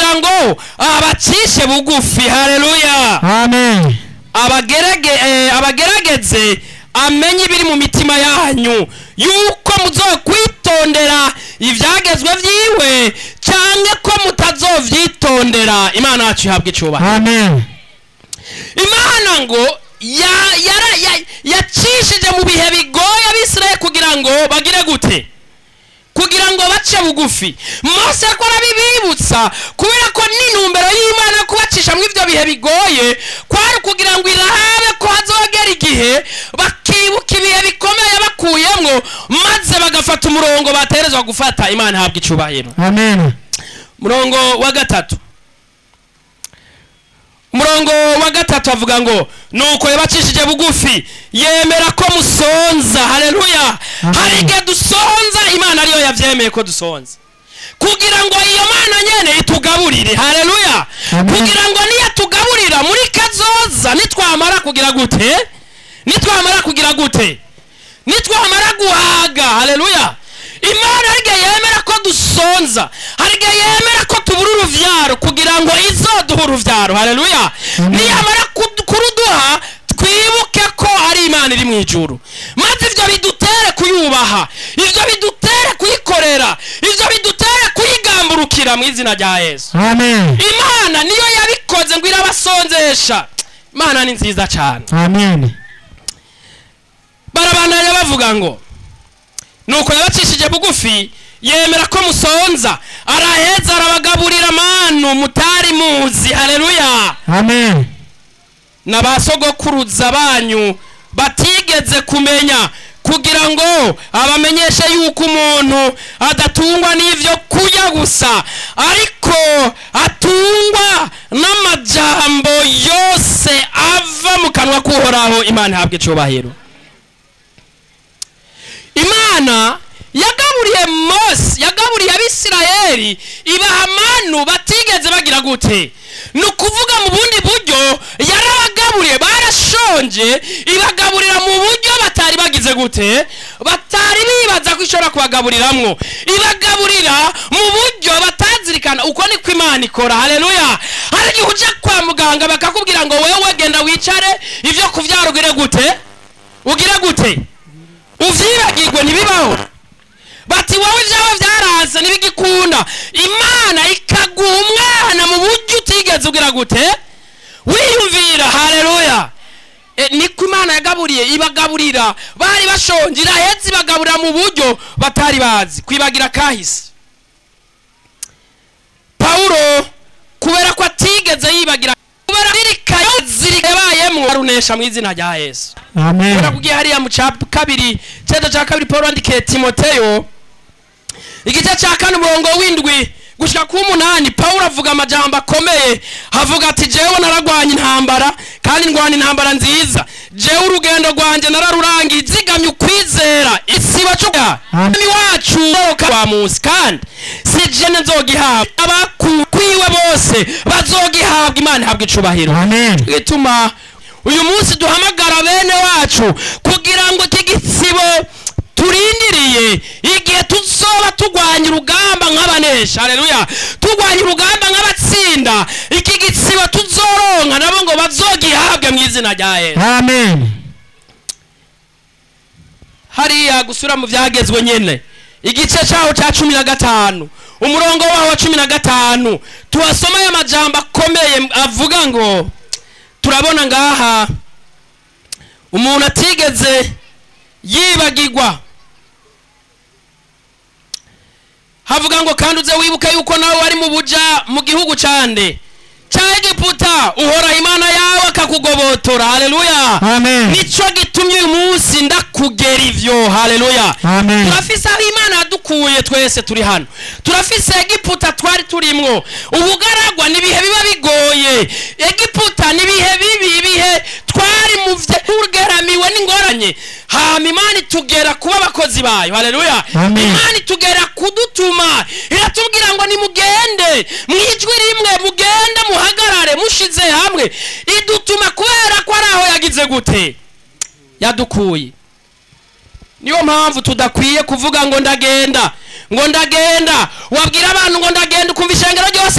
kugira ngo abacishe bugufi haleluya amen abagerage eh, abagerageze amenye ibiri mu mitima yanyu yuko muzokwitondera ibyagezwe byiwe cyangwa ko mutazovyitondera imana yacu ihabwa icubahiro amen imana ngo ya- yara- ya- yacishije mu bihe bigoye abisirayeli kugira ngo bagire gute kugira ngo bace bugufi mose ko arabibibutsa kubera ko n'intumbero y'imana yo kubacisha mu ivyo bihe bigoye kwari kugira ngo irahabe ko hazogera igihe bakibuka ibihe bikomeye bakuyemwo maze bagafata umurongo baterezwa gufata imana ihabwa icubahiro amen murongo wa gatatu umurongo wa gatatu avuga ngo nuko yabacishije bugufi yemera ko musonza haleluya Amen. hari igihe dusonza imana ariyo yavyemeye ko dusonza kugira ngo iyo mana nyene itugaburire haleluya Amen. kugira ngo niyatugaburira muri kazoza nitwamara kugira gute nitwamara kugira gute nitwamara guhaga haleluya imana hari igihe yemera ko dusonza hari igihe yemera ko tubura uruvyaro kugira ngo izoduha uruvyaro haleluya Amen. niyamara kud- kuruduha twibuke ko ari imana iri mu ijuru maze ivyo bidutere kuyubaha ivyo bidutere kuyikorera ivyo bidutere kuyigamburukira mu izina rya yesu amen imana niyo yabikoze ngo irabasonzesha imana ni nziza cyane amen barabandanya bavuga ngo nuko yabacishije bugufi yemera ko musonza araheza arabagaburira manu mutari muzi haleluya amen na ba sogokuruza banyu batigeze kumenya kugira ngo abamenyeshe yuko umuntu adatungwa n'ivyo kurya gusa ariko atungwa n'amajambo yose ava mu kanwa k'uhoraho imana ihabwa icubahiro imana yagaburiye mose yagaburiye abisirayeli ibaha manu batigeze bagira gute ni ukuvuga mu bundi buryo yarabagaburiye barashonje ibagaburira mu buryo batari bagize gute batari bibaza ko ishobora kubagaburiramwo ibagaburira mu buryo batazirikana uko niko imana ikora haleluya hari igihe uja kwa muganga bakakubwira ngo wewe genda wicare ivyo kuvyara ugire gute ugire gute uvyibagirwe ntibibaho bati wowe ivyawe vyaraze ntibigikunda imana ikaguha umwana mu buryo utigeze ugira gute wiyumvira haleluya e, niko imana yagaburiye ibagaburira bari bashonje iraheza ibagaburira mu buryo batari bazi kwibagira kahise pawulo kubera ko atigeze yibagira kubera zirikayo zirikabayemwo arunesha mu izina rya yesu amen kubera kugiye hariya mu ca kabiri cyeto cya kabiri paul yandikiye timoteyo igice cya kane umurongo w'indwi gushika ku w'umunani pawulo avuga amajambo akomeye avuga ati jewe naragwanye intambara kandi ndwana intambara nziza jewe urugendo rwanjye nararurangiye zigamye ukwizera isiba cuga Amen. mwami wacu uroka wa musi kandi si jene nzogihabwa abakwiwe bose bazogihabwa imana ihabwa icubahiro amen bituma uyu munsi duhamagara bene wacu kugira ngo iki gisibo turindiriye igihe tuzoba turwanya urugamba nk'abanesha haleluya turwanya urugamba nk'abatsinda iki gisibo tuzoronka nabo ngo bazogihabwe mu izina rya yesu amen hariya gusura mu byagezwe nyine igice cyaho cya cumi na gatanu umurongo waho wa cumi na gatanu tuhasoma aya majambo akomeye avuga ngo turabona ngaha umuntu atigeze yibagirwa havuga ngo kandi uze wibuke yuko nawe wari mu buja mu gihugu cande cya egiputa uhoraho imana yawe akakugobotora haleluya amen nico gitumye uyu munsi ndakugera ivyo haleluya amen turafise aho imana yadukuye twese turi hano turafise egiputa twari turimwo ubugaragwa n'ibihe biba bigoye egiputa n'ibihe bibi ibihe twari mu tugeramiwe n'ingoranye hama imana itugera kuba abakozi bayo haleluya Amen. imana itugera kudutuma iratubwira ngo nimugende mwijwi rimwe mugende muhagarare mushize hamwe idutuma kubera ko ari aho yagize gute yadukuye niyo mpamvu tudakwiye kuvuga ngo ndagenda ngo ndagenda wabwira abantu ngo ndagenda ukumva ishengero ryose